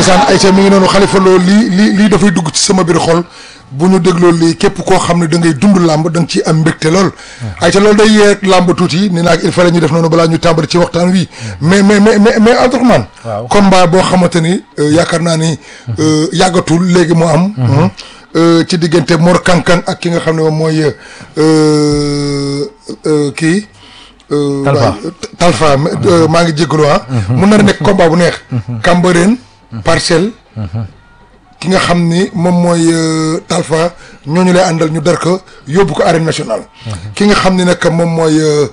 ndeysaan Aïcha mi ngi noonu xalifa loolu lii lii lii dafay dugg ci sama biir xol bu ñu dégloo lii képp koo xam ne da ngay dund làmb da nga ciy am mbégte lool Aïcha loolu day yee làmb tuuti ni naag il fallait ñu def noonu balaa ñu tàmbali ci waxtaan wi mais mais mais mais mais Abdourahmane Waaw. combat boo xamante ni euh, yaakaar naa ni euh, yàggatul léegi mu am euh, ci diggante Mor Kankang ak ki nga xam ne moom mooy euh, euh, kii euh, Talfa. waay, Talfa mais, euh, maa ngi jégalu ah mun na nekk combat bu neex Cambérène Parcelles ki nga xam ni moom mooy euh, Talfa ñooñu lay àndal ñu dar ko yóbbu ko arène nationale ki nga xam ni nag moom mooy euh,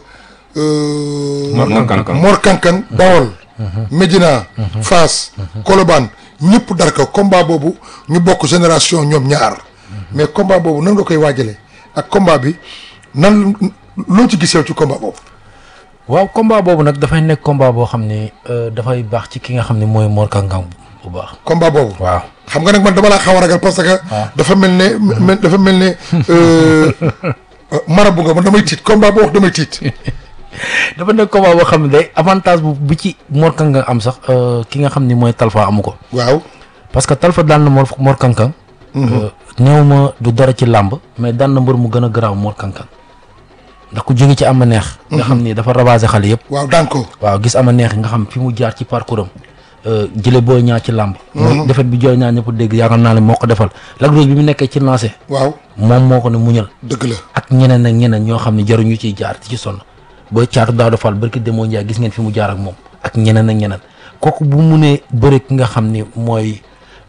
euh, Mor Kankang. Mor Kankang Bawol Médina Fass Colobane ñëpp dar ko combat boobu ñu bokk génération ñoom ñaar mais combat boobu nan nga koy waajale ak combat bi nan loo ci gisew ci combat boobu waaw combat boobu nag dafay nekk combat boo xam ne euh, dafay baax ci ki nga xam ne mooy Mor Kankang bu baax. combat boobu waaw xam nga nag man dama laa xaw a ragal parce que dafa mel ne mel- dafa mel ne euh, marabu nga man damay tiit combat boo wax damay tiit dafa nekk combat boo xam ne day avantage bu bu ci Mor Kankang am sax euh, ki nga xam ne mooy Talfa amu ko waaw parce que Talfa daan na Mor Mor Kankang. euh, néew ma du dara ci làmb mais daan na mbër mu gën a garaaw Mor Kankang ndax ku jóge ci ama neex. nga xam ni dafa ravagé xale yëpp. waaw daan ko waaw gis ama neex nga xam fi mu jaar ci parcours am jële booy ñaar ci làmb mooy defet bi jooy ñaar ñëpp dégg yaakaar naa ne moo ko defal Lac Rose bi mu nekkee ci lancé waaw moom moo ko ne muñal dëgg la ak ñeneen ak ñeneen ñoo xam ne jaruñu ciy jaar di ci sonn ba caatu daaw defal barki demoo Ndiaye gis ngeen fi mu jaar ak moom ak ñeneen ak ñeneen kooku bu mu nee bëre ki nga xam ni mooy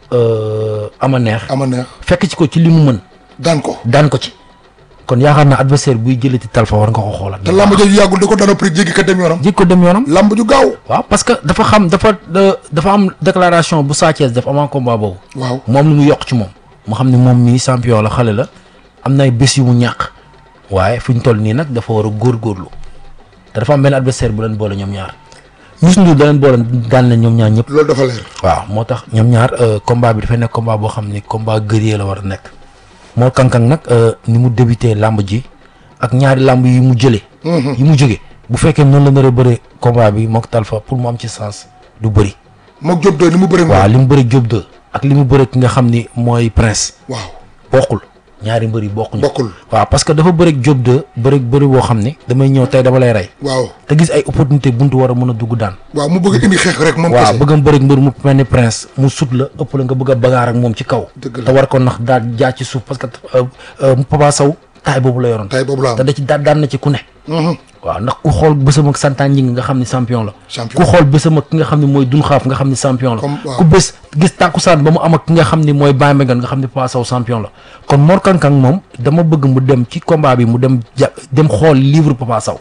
euh, ama neex ama neex fekk ci ko ci li mu mën daan ko daan ko ci kon yaakaar naa adversaire buy jëlati Talfa war nga ko xoolaat te lamb jooju yàggul da ko daan prix jéggi ka dem yoonam jég ko dem yoonam lamb ju gaaw waaw parce que dafa xam dafa da- dafa am déclaration bu Sa Thiès def avant combat boobu waaw moom lu mu yokk ci moom mu xam ne moom mii champion la xale la am na ay bés yu mu ñàkk waaye fu ñu toll nii nag dafa war a góorgóorlu te dafa am benn adversaire bu leen boole ñoom ñaar Youssou Ndour da leen boole daan leen ñoom ñaar ñëpp loolu dafa leer waaw moo tax ñoom ñaar euh, combat bi dafay nekk combat boo xam ni combat guerrier la war a nekk Mor Kankang nag euh, ni mu débuté làmb ji ak ñaari làmb yi mu jëlee yi mu jóge bu fekkee noonu la nar a bëre combat bi mook Talfa pour mu am ci sens du bëri mook Diop doy ni mu bëri waaw moom li mu bëri Diop 2 ak li mu bëri ki nga xam ni mooy Prince waaw bokkul ñaari mbër yi bokkuñu bokkul waaw parce que dafa bëri Diop 2 bëri bëri boo xam ni damay ñëw tey dama lay rey waaw te gis ay opportunité buntu war a mën a dugg daan waaw mu bëgg indi xeex rek moom waaw kese bëgg a bëri mbër mu mel ni Prince mu sut la ëpp la nga bëgg a bagaar ak moom ci kaw Dëgg la. te war ko nax daal jaar ci suuf parce que euh, euh, Papa Sow taay boobu la yoroon tay boobu la te am da ci daan daan na ci ku ne Mhm. waaw ndax ku xool bésam ak santaan ñi nga xam ni champion la Champion. ku xool bésam ak ki nga xam ne mooy dun xaaf nga xam ni champion la Comme- waaw. ku bés gis tàkkusaan ba mu am ak ki nga xam ni mooy Baye Mbengue nga xam ni Papa Sow champion la kon Mor Kankang moom dama bëgg mu dem ci combat bi mu dem ja dem xool livre Papa Sow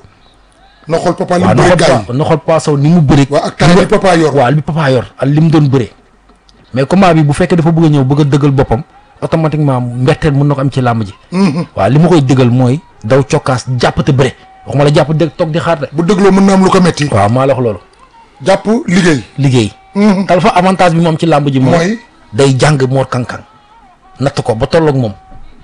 na xool papa li waaw mu na bëri xool gars Pa- na xool Papa Sow ni mu bëri waaw ak taay bi papa yor waaw li Papa yor ak li mu doon bëree mais combat bi bu fekkee dafa bëgg a ñëw bëgg a dëggal boppam automatiquement mbetteel mën na ko am ci làmb ji Mhm. waaw li ma koy dëggal mooy daw cokkaas jàpp te bëre waxuma la jàpp dégg toog di xaar de bu dégloo mën na am lu ko metti waaw maa la wax loolu jàpp liggéey liggéey Mhm. Talfa avantage bi moom ci làmb ji mooy mooy day jàng Mor Kankang natt ko ba tolloog moom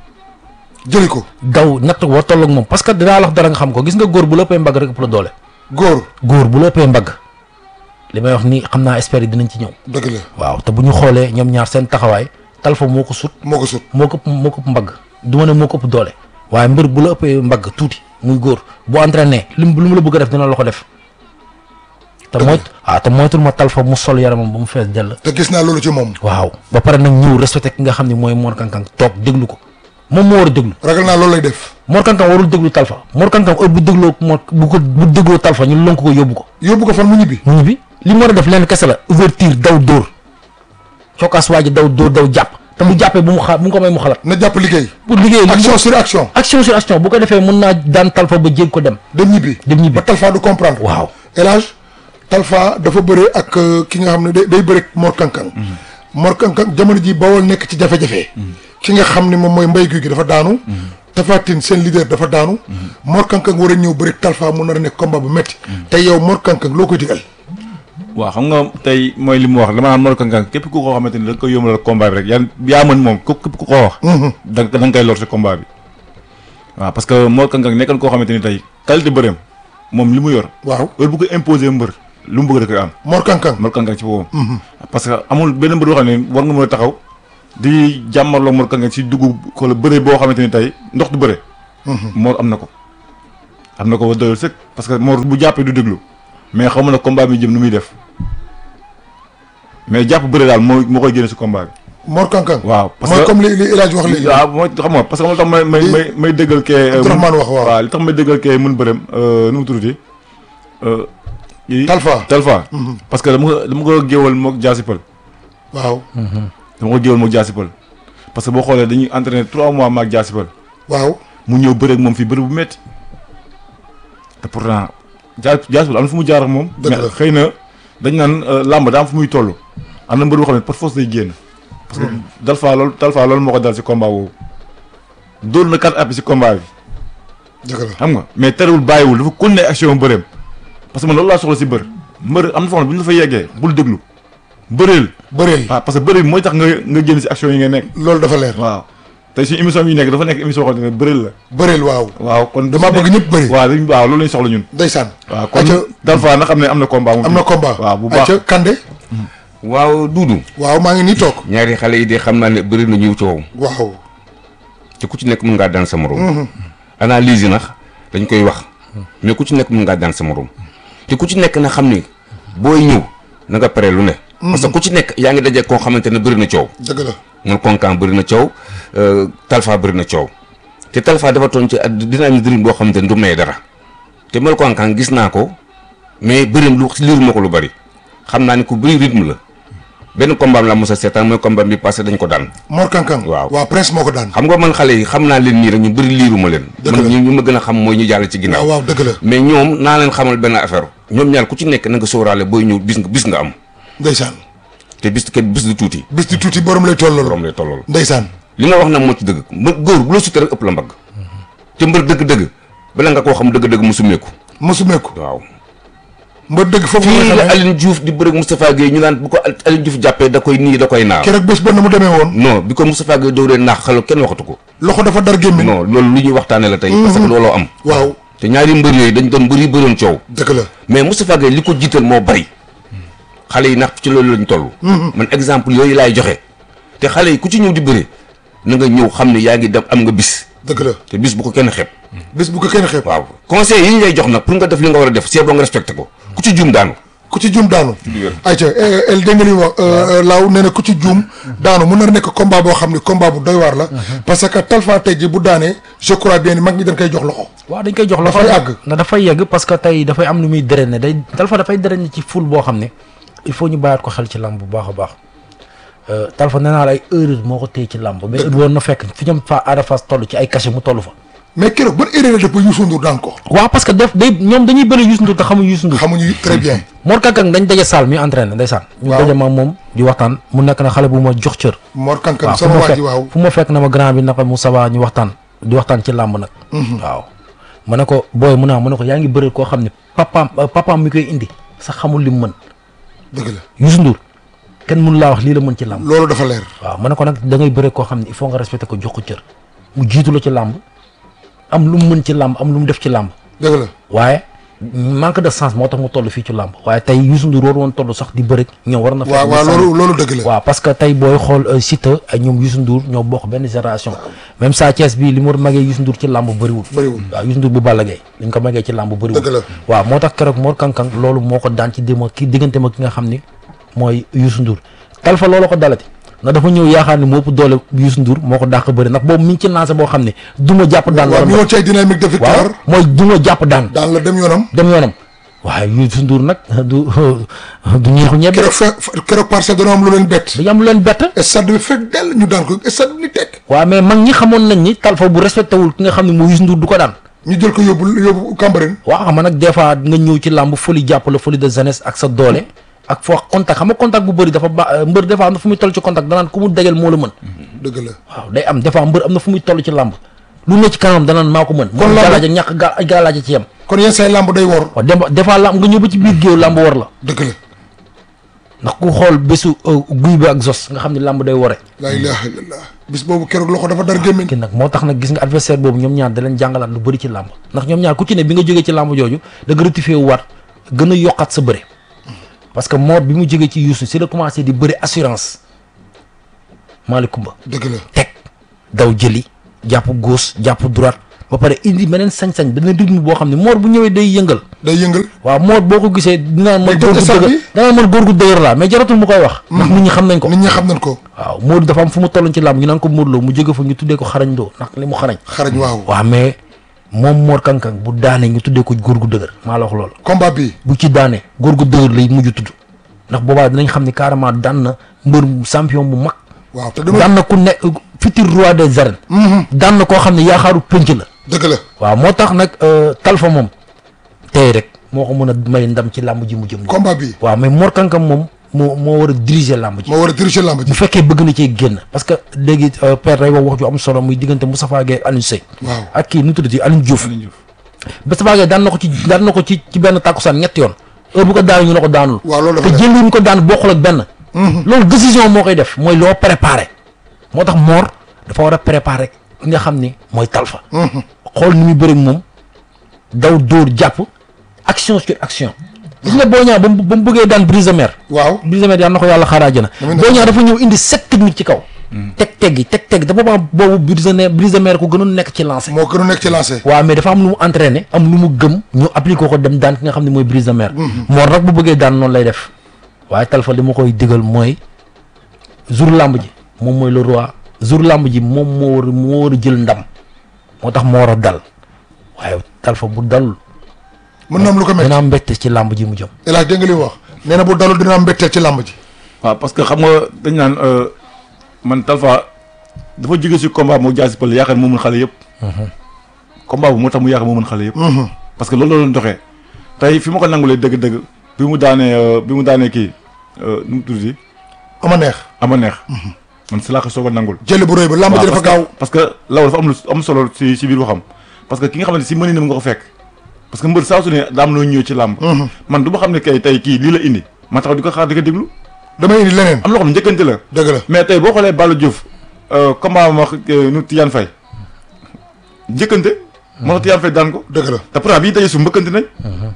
jëli ko daw natt ko ba tolloog moom parce que dinaa la wax dara nga xam ko gis nga góor bu la ëppee mbagg rek ëpp la doole góor góor bu la ëppee mbagg li may wax ni xam naa experts yi dinañ ci ñëw dëgg la waaw te bu ñu xoolee ñoom ñaar seen taxawaay Talfa moo ko sut moo ko sut moo ko ëpp moo ko ëpp mbagg du ma ne moo ko ëpp doole waaye mbër bu la ëppee mbagg tuuti muy góor bu entraîné lim lu mu la bëgg a def dina la ko def te mooy waaw te moytul ma Talfa mu sol yaramam ba mu fees dell te gis naa loolu ci moom waaw ba pare nag ñëw respecté ki nga xam ne mooy Mor Kankang toog déglu ko moom moo war a déglu ragal naa loolu lay def Mor Kankang warul déglu Talfa Mor Kankang heure bu dégloo Mor bu ko bu dégloo Talfa ñu lonk ko yóbbu ko yóbbu ko fan mu ñibbi mu ñibbi li mu war a def leen kese la ouverture daw dóor cokkaas waa ji daw dóor daw jàpp te bu jàppee bu mu xaar bu mu ko may mu xalaat na jàpp liggéey pour liggéey li action sur action action sur action bu ko defee mën naa daan Talfa ba jéeg ko dem dem ñibbi dem ñibbi ba Talfa du comprendre waaw elage Talfa dafa bëre ak euh, ki nga xam ne day day bëre ak Mor Kankang Mor Kankang jamono ji bawol nekk ci jafe-jafe ki nga xam ne moom mooy mbay guy gi dafa daanu Tafatine seen leader dafa daanu Mor Kankang war a ñëw bëre ak Talfa mu nar a nekk combat bu métti te yow Mor Kankang loo koy digal waaw xam nga tey mooy li mu wax dama naan Mor Kankang képp ku ko xamante ni da nga koy yombalal combat bi rek yaa yaa mën moom képp ku ko wax. da nga da nga koy lor si combat bi. waaw parce que Mor Kankang nekkan koo xamante ni tey qualité bëreem moom li mu yor. waaw heure bu ko imposer mbër lu mu bëgg da koy am. Mor Kankang Mor Kankang ci boppam. parce que amul benn mbër boo xam ne war nga mën a taxaw di jàmmarloo Mor Kang Kang ci dugg ko la bëre boo xamante ni tey ndox du bëre. Mor am na ko. am na ko ba doyul sëkk parce que Mor bu jàppee du déglu mais xaw ma ne combat bi jëm nu muy def mais jàpp bëre daal moo moo koy génne si combat bi. Mor Kang Kang waaw parce mooy que comme li li El Hadj wax léegi waaw mooy xam nga parce que moom tax may may may may dëggal kee. Abdourahmane wax waaw. waaw li tax may dëggal kee mun bërëm nu mu tuddati. yi Talfa Talfa. parce que dama ko dama ko géewal moog jaasi pël. waaw dama ko géewal moog jaasi pël parce que boo xoolee dañuy entraîné trois mois maag jaasi pël waaw mu ñëw bëre ak moom fii bëre bu métti te pourtant jaa jaasi pël am na fu mu jaar ak moom. Dëgg la mais xëy na dañ naan làmb daa am fu muy toll. am na mbër boo xam ne par force day génn. parce que Talfa loolu Talfa loolu moo ko dal si combat boobu. dóor na quatre appuis si combat bi. dëgg la xam nga mais terewul bàyyiwul dafa continuer action bëreem parce que man loolu laa soxla si bër mbër am na foo xam ne bu ñu la fa yeggee bul déglu bëreel bëreel waaw parce que bëri bi mooy tax nga nga génn si action yi nga nekk loolu dafa leer waaw tey suñu émission bi ñu nekk dafa nekk émission boo xam ne bëreel la bëreel waaw waaw kon damaa bëgg ñëpp bëri waaw dañ waaw loolu lañ soxla ñun ndeysaan waaw kon acca Talfa na xam ne am na combat moom am na combat waaw bu baax acca Kande waaw Duudu waaw maa ngi nii toog ñaari xale yi de xam naa ne bëri na ñu coow waaw te ku ci nekk mën ngaa daan sa morom analyse yi nag dañ koy wax mais ku ci nekk mën ngaa daan sa morom te ku ci nekk na xam ni booy ñëw na nga pare lu ne parce que ku ci nekk yaa ngi daje koo xamante ne bëri na coow dëgg la Mor Kang Kang bëri na coow Talfa bëri na coow te Talfa dafa toon ci at dynamisme boo xamante ne du may dara te Mor Kang Kang gis naa ko mais bërim lu liiru ma ko lu bëri xam naa ni ku bëri rythme la benn combat la mos a seetaan mooy combat bi passé dañ ko daan Mor Kang Kang Waaw. waaw Prince moo ko daan xam nga man xale yi xam naa leen nii rek ñu bëri liiru ma leen Dëgg man la. ñu ñu ma gën a xam mooy ñu jàll ci ginnaaw waaw waaw dëgg la mais ñoom naa leen xamal benn affaire ñoom ñaar ku ci nekk na nga sóoraale booy ñëw bis nga bis nga am ndeysaan te bis kenn bis du tuuti bis di tuuti borom lay toll borom loolu lay tollool ndeysaan li nga wax nag moo ci dëgg mbër góor bu la sutee rek ëpp la mbagg te mbër dëgg-dëgg bala nga koo xam dëgg-dëgg mu summeeku mosumeeku waaw mbër dëgg foofu nga fii la xamee Aline Diouf di bëre Moustapha Gueye ñu naan bu ko Aline Diouf jàppee da koy nii da koy naaw keroog bés ba na mu demee woon non bi ko Moustapha Gueye dóoree naax xalo kenn waxatu ko loxo dafa dar gémmiñ non loolu lu ñuy waxtaane la tey parce que looloo am waaw te ñaari mbër yooyu dañ doon mbër yi bëroon coow dëgg la mais Moustapha Gueye li ko jiital moo bari xale yi ndax ci loolu lañ toll man exemple yooyu laay joxe te xale yi ku ci ñëw di bëre na nga ñëw xam ne yaa ngi dem am nga bis dëgg la te bis bu ko kenn xeeb bés bu ko kenn xeeb waaw conseil yi ñu lay jox nag pour nga def li nga war a def c'est bon nga respecté ko ku ci juum daanu ku ci juum daanu ayca el dégg nga li mu wax laaw nee na ku ci juum daanu mun na nekk combat boo xam ne combat bu doy waar la parce que Talfa tey ji bu daanee je crois bien ni mag ñi dañ koy jox loxo waaw dañ koy jox loxo Dafay àgg. na dafay yegg parce que tey dafay am lu muy drainer day Talfa dafay drainer ci ful boo xam ne il faut ñu bàyyaat ko xel ci làmb bu baax a baax Euh, Talfa nee naa la ay erreur moo ko téye ci làmb mais heure woon na fekk fi ñoom fa Ada Fass toll ci ay cachet mu toll fa mais keroog ban erreur la def ba Youssou Ndour daan ko waaw parce que def day ñoom dañuy bëri Youssou Ndour te xamuñ Youssou Ndour xamuñu très bien Mor Kang Kang dañ daje salle mi entraîné ndeysaan ñu Waaw. daje ma moom di waxtaan mu nekk na xale bu ma jox cër Mor Kang Kang waaw fu sama ma waa ji fekk waaw fu ma fekk na ma grand bi naka Moussa Ba ñu waxtaan di waxtaan ci làmb nag waaw ma ne ko booy mu naa ma ne ko yaa ngi bëri koo xam ne papaam euh, papaam mi koy indi sax xamul li mu mën dëgg la Youssou Ndour kenn mënu laa wax lii la mën ci làmb loolu dafa leer waaw ma ne ko nag da ngay bëri koo xam ne il faut nga respecté ko jox ko cër mu jiitu la ci làmb am lu mu mën ci làmb am lu mu def ci làmb dëgg la waaye manque de sens moo tax mu toll fii ci làmb waaye tey Youssou Ndour war woon toll sax di bëri ñëw war na fekk waaw mu waaw sànni. loolu loolu dëgg la waaw parce que tey booy xool euh, Siteu ak ñoom Youssou Ndour ñoo bokk benn génération même Sa Thiès bii li mu magee Youssou Ndour ci làmb bëriwul bëriwul waaw Youssou Ndour bu Balla Gaye li ñu ko magee ci làmb bëriwul Dëgg la. waaw moo tax keroog Mor Kang Kang loolu moo ko daan ci déma ki diggante ma ki nga xam ni mooy Youssou Ndour Talfa loolu ko dalati ndax dafa ñëw yaakaar ni moo ëpp doole Youssou Ndour moo ko dàq bëri ndax boobu mi ngi ci lancé boo xam ne duma jàpp daan waaw la mi woon ci ay dynamique de waaw victoire mooy duma jàpp daan daan la dem yoonam dem yoonam waaye Youssou Ndour nag du du ñeexu ñebe keroog fe keroog parcelle dañoo am lu leen bett dañu am lu leen bett stade bi fekk dell ñu daan ko stade bi ni tekk waaw mais mag ñi xamoon nañ ni Talfa bu respecté wul ki nga xam ne mooy Youssou Ndour du ko daan ñu jël ko yóbbu yóbbu Cambérène waaw xam nga nag des fois nga ñëw ci làmb folie jàpp la folie de jeunesse ak sa doole ak foo contact xam nga contact bu bëri dafa ba mbër des fois am na fu muy toll ci contact danaan ku mu dajal moo la mën dëgg la waaw day am des fois mbër am na fu muy toll ci làmb lu ne ci kanam danaan maa ko mën Kon moom làmb- galaaj ak ñàkk ga galaaj ci yem kon yenn say làmb day wor waaw dem des fois làmb nga ñëw ba ci biir géew làmb war la dëgg la ndax ku xool bésu euh, guy bi ak zos nga xam ne làmb day wore laa ilaha illallah bis boobu keroog loxo dafa dar gémmiñ ki nag moo tax nag gis nga adversaire boobu ñoom ñaar da leen jàngalaat lu bëri ci làmb ndax ñoom ñaar ku ci ne bi nga jógee ci làmb jooju da nga rectifié wu waat gën a yokkaat sa bëre parce que Mor bi mu jógee ci Youssou si la commencé di bëri assurance Malick Kumba dëgg la teg daw jëli jàpp gauche jàpp droite ba pare indi beneen sañ-sañ beneen rythme boo xam ne Mor bu ñëwee day yëngal day yëngal waaw Mor boo ko gisee dinaa man Day góor gu tëj stade dëgër bi. danaa man góor gu dëgër laa mais jaratul mu koy wax ndax nit ñi xam nañ ko nit ñi xam nañ ko waaw Modou dafa am fu mu tolloon ci làmb ñu naan ko Modou Lo mu jóge fa ñu tuddee ko xarañ doo ndax li mu xarañ xarañ waaw waaw mais moom Mor Kankang bu daanee ñu tuddee ko góor gu dëgër maa la wax loolu combat bi bu ci daanee góor gu dëgër lay mujj tudd ndax boobaa dinañ xam ni carrément daan na mbër champion bu mag waaw te dama daan na ku ne futur roi des arènes daan na koo xam ne yaakaaru penc la dëgg la waaw moo tax nag Talfa moom tey rek moo ko mën a may ndam ci làmb ji mu jëm nii combat bi waaw mais Mor Kankang moom moo moo war a diriger làmb ji moo war a diriger lamb ji bu fekkee bëgg na cee génn parce que léegi père day wax wax ju am solo muy diggante Moustapha Gueye Alioune Seye waaw ak kii nu mu tuddati Alioune Diouf Aliou Diouf. Moustapha Gueye daan na ko ci daan na ko ci ci benn tàkkusaan ñetti yoon heure bu ko daanu ñu ne ko daanul waaw loolu te dafa jël ñu ko daan bokkul ak benn loolu décision moo koy def mooy loo préparé moo tax Mor dafa war a préparé ki nga xam ni mooy Talfa xool ni muy bëri ak moom daw dóor jàpp action sur action gis nga boo ñaa ba mu ba mu bëggee daan brise de mer waaw brise de mer yàlla na ko yàlla xaaraaje na Amiin. boo ñaa dafa ñëw indi sept technique ci kaw teg teg yi teg teg dafa boobu boobu brise de mer brise de mer ko gënoon nekk ci lancé moo gën a nekk ci lancé waaw mais dafa am lu mu entraîné am lu mu gëm ñu appliqué ko dem daan ki nga xam ne mooy brise de mer Mor nag bu bëggee daan noonu lay def waaye Talfa li ma koy digal mooy jour làmb ji moom mooy le roi jour làmb ji moom moo war a moo war a jël ndam moo tax moo war a dal waaye Talfa bu dalul mën na am lu ko métti dina am mbégte ci làmb ji mu jëm El Hadj dégg nga li mu wax nee na bu dalul dina am mbetteel ci lamb ji waaw parce que xam nga dañ naan euh, man Talfa dafa jóge si combat moo jaasi pël yaakaar moo mën xale yëpp. combat bu moo tax mu yaakaar moo mën xale yëpp. parce que loolu la doon doxee tey fi ma ko nangulee dëgg-dëgg bi mu daanee euh, bi mu daanee kii euh, nu mu tudd ama neex ama neex. man si laa ko soog a nangul. jël bu rëy ba lamb ji waaw, dafa parce que- gaaw parce que law dafa am lu am solo si si biir waxam parce que ki nga xamante si mëninam nga ko fekk parce que mbër saa su ne daa am loo ñëw ci làmb man du ma xam ne kay tey kii lii la indi ma taxaw di ko xaar di ko déglu damay indi leneen am loo xam ne njëkkante la dëgg la mais tey boo xoolee Balla Diouf comment ma nu Tidiane Faye njëkkante moo tax Tidiane Faye daan ko dëgg la te pourtant bi ñu dajee su mbëkkante nañ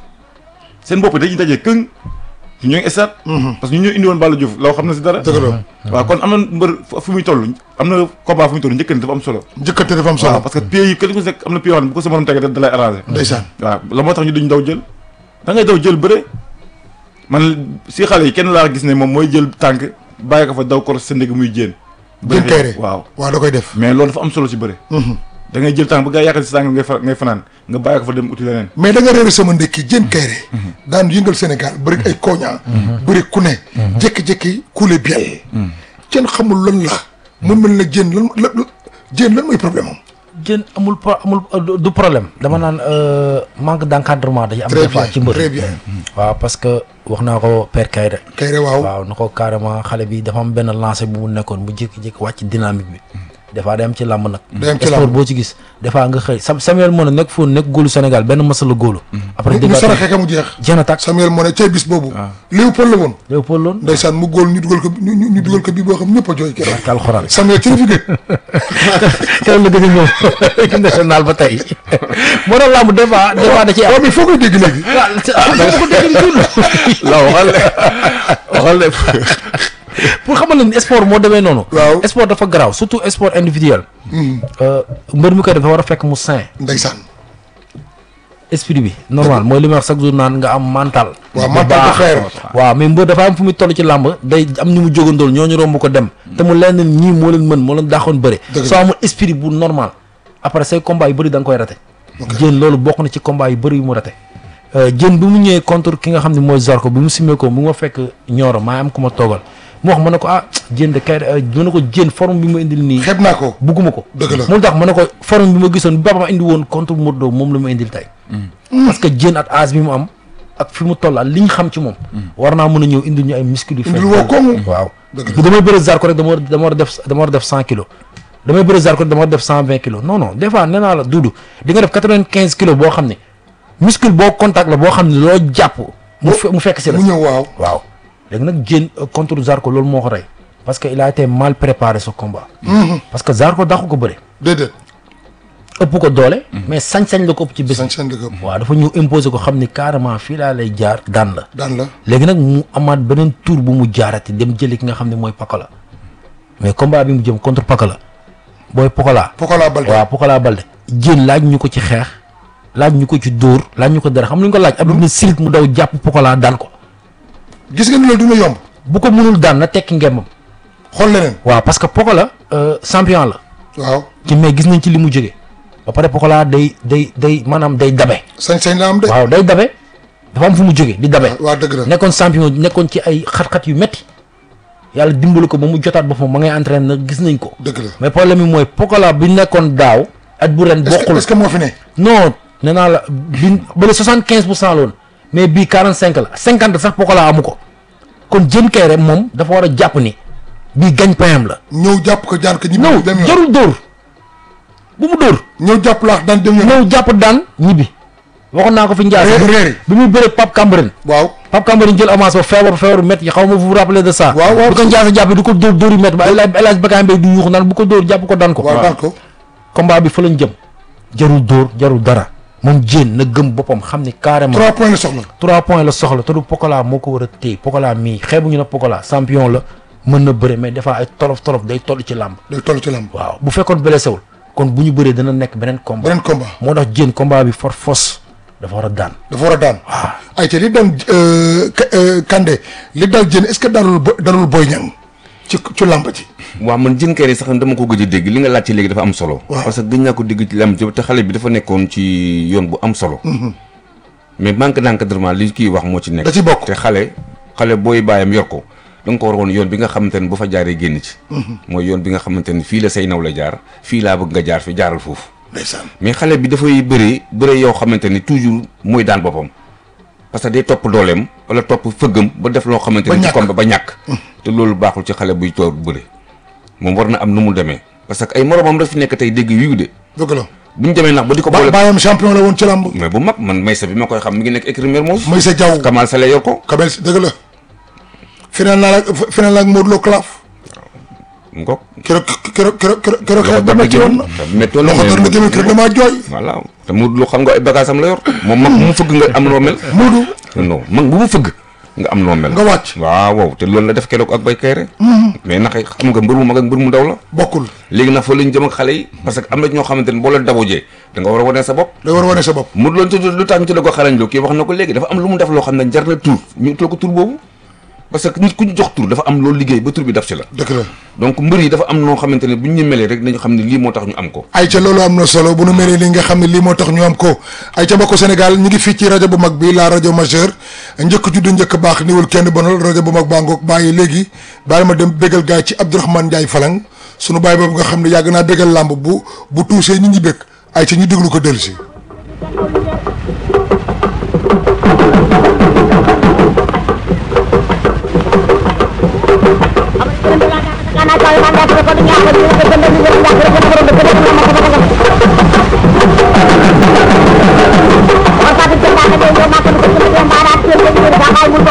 seen bopp dañuy dajee këng ñu ñoo ngi estaat parce que ñu ñoo indi woon Balla Diouf law xam na si dara dëgg la waaw kon am na mbër fu fu muy toll am na combat fu muy toll njëkkante dafa am solo njëkkante dafa am waaw solo parce que pieds yi kenn ku si nekk am na pieds yoo xam ne bu ko sa morom tegee da da lay arrangé ndeysaan waaw la moo tax ñu duñ daw jël da ngay daw jël bëre man si xale yi kenn laa gis ne moom mooy jël tànk bàyyi ko fa daw kor sa ndég muy jéen jën kayre waaw waaw da koy def mais loolu dafa am solo si bëre da ngay jël tànk ba gaa yaakaar si tànk ngay fa ngay fanaan nga bàyyi ko fa dem uti leneen mais da nga réere sama ndekki jën kayre daan yëngal Sénégal bëri ay koña bëri ku ne jékki-jékki kuule biel kenn xamul lan la mu mel na jën lan la jën lan mooy problème am jën amul pro amul du- du problème dama naan euh, manque d' encadrement dañu am très des fois bien ci mbër très bien waaw parce que wax naa ko père Kayre kayre waaw waaw na ko carrément xale bi dafa am benn lancé bu mu nekkoon mu jékki-jékki wàcc dynamique bi des fois day am ci làmb nag Day am ci sport làmb. boo ci gis des fois nga xëy Sam Samuel moo ne nekk foofu nekk góolu Sénégal benn masa la góolu après mu dégg saraxee ka mu jeex jeex na tàkk Samuel moo ne cay bis boobu Léopold la woon Léopold loon ndeysaan mu góol ñu dugal ko ñu ñu ñu dugal ko bii boo xam ñëpp a jooy keroog ak alxuraan Samuel ci la fi gën keroog la gën a ñëw équipe nationale ba tey moo tax làmb des fois des fois da ciy am waaw mais foo koy dégg léegi waaw ah dama ko dégg dund la waxal le waxal le pour xamal leen sport moo demee noonu. Waaw. sport dafa garaaw surtout sport individuel. Euh, mbër mi koy def dafa war a fekk mu sain ndeysaan esprit bi normal mooy li ma wax chaque jour naan nga am mental. waaw bu mental de baax. fer. waaw mais mbër dafa am fu muy toll ci làmb day am ñu mu jógandool ñooñu romb ko dem. te mu leen ñii moo leen mën moo leen daaxoon bëre. Dëgg la. soo amul esprit bu normal après say combat yu bëri da nga koy rate. jën loolu bokk na ci combat yu bëri yu mu rate. jën bi mu ñëwee contre ki nga xam ne mooy Zarko bi mu simee ko mu ma fekk ñooro maa am ku ma toogal mu wax ma ne ko ah jën de kay ma ne ko jën forme bi ma indil nii. xeeb naa ko bugguma ko. Dëgg la. mu tax ma ne ko forme bi ma gisoon bi Baba indi woon contre Modou Lo moom la ma indil tey. parce que jën at âge bi mu am ak fi mu toll ak li ñu xam ci moom. war naa mën a ñëw indil ñu ay muscles yu. Indil woo koŋŋ. waaw. Dëgg la. bu damay bëre Zarko rek dama war dama war a def dama war a def cent kilos. damay bëre Zarko rek dama war a def cent vingt kilos non non des fois nee naa la duudu di nga def quatre vingt quinze kilos boo xam ne muscle boo contact la boo xam ne loo jàpp. mu fe mu fekk si la. mu ñëw waaw waaw léegi nag Diène euh, contre Zarko loolu moo ko rey parce que il a été mal préparé ce combat. parce que Zarko dàqu ko bëre. déedéet ëpp ko doole mais sañ-sañ la ko ëpp ci bés bi sañ-sañ la ko ëpp. waaw dafa ñëw imposer ko xam ni carrément fii laa lay jaar daan la daan la léegi nag mu amaat beneen tour bu mu jaarati dem jëli ki nga xam ne mooy Pokola mais combat bi mu jëm contre Pokola booy Pokola Pokola Balde waaw Pokola Balde jën laaj ñu ko ci xeex laaj ñu ko ci dóor laaj ñu ko dara xam lu ñu ko laaj Abdou ne sirit mu daw jàpp Pokola daan ko gis nga ni loolu dina yomb bu ko mënul daan na tekki ngembam xool leneen waaw parce que Pokola euh, champion la waaw ci mais gis nañ ci li mu jóge ba pare Pokola day day day maanaam day dabe sañ-sañ la am de waaw day dabe dafa am fu mu jóge di dabe waa dëgg la nekkoon champion nekkoon ci ay xat-xat yu metti yàlla dimbali ko ba mu jotaat boppam ma ngay entraîné na gis nañ ko dëgg la mais problème bi mooy Pokola bi nekkoon daaw at bu ren est-ce que bokkul est-ce que moo fi ne non nee naa la bi bële soixante quinze pour cent la woon mais bii quarante cinq la cinquante sax Pokola amu ko kon jën kay rek moom dafa war a jàpp ni bii gañ payam la ñëw jàpp ko jaan ko ñibbi ñëw dem yoon jarul dóor bu mu dóor ñëw jàpp laax daan dem yoon ñëw jàpp daan ñibbi waxoon naa ko fi njaar Reer- reer yi. bi muy bëre Pape Camberène waaw Pape Camberène jël avance ba feebar feebar métti xaw ma vous vous rappelez de ça Waaw, waaw. bu ko njaasa jàpp di ko dóor dóor yu métti ba El Hadj El Hadj Bakay Mbaye du yuuxu naan bu ko dóor jàpp ko daan ko waaw daan ko combat bi fa lañ jëm jarul dóor jarul dara moom jéen na gëm boppam xam ni carrément trois points la soxla trois points la soxla te du Pokola moo ko war a téye Pokola mii xeebuñu na Pokola champion la mën na bëre mais dafa ay tolof tolof day toll ci làmb day toll ci lamb waaw bu fekkoon blessé wul kon bu ñu bëree dana nekk beneen combat beneen combat moo tax jéen combat bi for fos dafa war a daan dafa war a daan ay te li daan euh, Ka- euh, Kande li dal jën est-ce que dalul bo- dalul Boy Niang ci ci lamb ji waaw man jën kër yi sax dama ko gëj a dégg li nga laaj ci léegi dafa am solo. Waaw. parce que gëj naa ko dégg ci lam te xale bi dafa nekkoon ci yoon bu am solo. mais manque d'encadrement li kii wax moo ci nekk. da ci bokk te xale xale booy bàyyam yor ko da nga ko war woon yoon bi nga xamante ne bu fa jaaree génn ci. mooy yoon bi nga xamante ne fii la say naw la jaar fii laa bëgg nga jaar fi jaaral foofu. ndeysaan mais xale bi dafay bëree bëree yoo xamante ni toujours mooy daan boppam parce que day topp dooleem wala topp fëggam ba def loo xamante Ba ni ci ñàkk. combat ba ñàkk te loolu baaxul ci xale buy toog bëre moom war na am nu mu demee parce que ay moromam daf fi nekk tey dégg wiiw de dëgg la bu ñu demee nax ba di ko ba boole baayam champion la woon ci lamb mais bu mag man Maysa bi ma koy xam mi ngi nekk écrit Mermoz mooy sa jaww Kamal Sale yor ko Kabel si dëgg la final naa la final naa ak Modou Lo Claf mu ko keroog keroog keroog keroog keroog xeex ba métti woon na méttoon na loxo door na gémé kër damaa jooy voilà te Modou Lo xam nga ay bagage am la yor moom mag bu mu fëgg nga am noo mel Modou non mag bu mu fëgg nga am noo mel nga wàcc waaw waaw te loolu la def keroog ak bay kayre mais nax xam nga mbër mu mag ak mbër mu ndaw la bokkul léegi nag fa lañ jëm ak xale yi parce que am na ñoo xamante ne boo leen dabojee da nga war a wane sa bopp day war a wane sa bopp mu loolu tudd lu tax ñu tuddee ko xarañ loo kii wax na ko léegi dafa am lu mu def loo xam ne jar na tur ñu tuddee ko tur boobu parce que nit ku ñu jox tur dafa am loolu liggéey ba tur bi daf ci la dëgg la donc mbër yi dafa am noo xamante ne bu ñu melee rek nañu xam ne lii moo tax ñu am ko ay ca loolu am na solo bu nu melee li nga xam ne lii moo tax ñu am ko ay ca mbokku Sénégal ñu ngi fii ci rajo bu mag bi la rajo majeur njëkk judd njëkk baax niwul kenn bonal rajo bu mag baa ngoog bàyyi léegi bàyyi ma dem bégal gaay ci Abdourahmane Ndiaye Falang sunu baay boobu nga xam ne yàgg naa bégal làmb bu bu tuusee ñu ñi bëgg ay ca ñu déglu ko dellu si Karena kalau manda ko ko ñaaxal ñu ko gëndal ñu ñaax rek ko borom de ko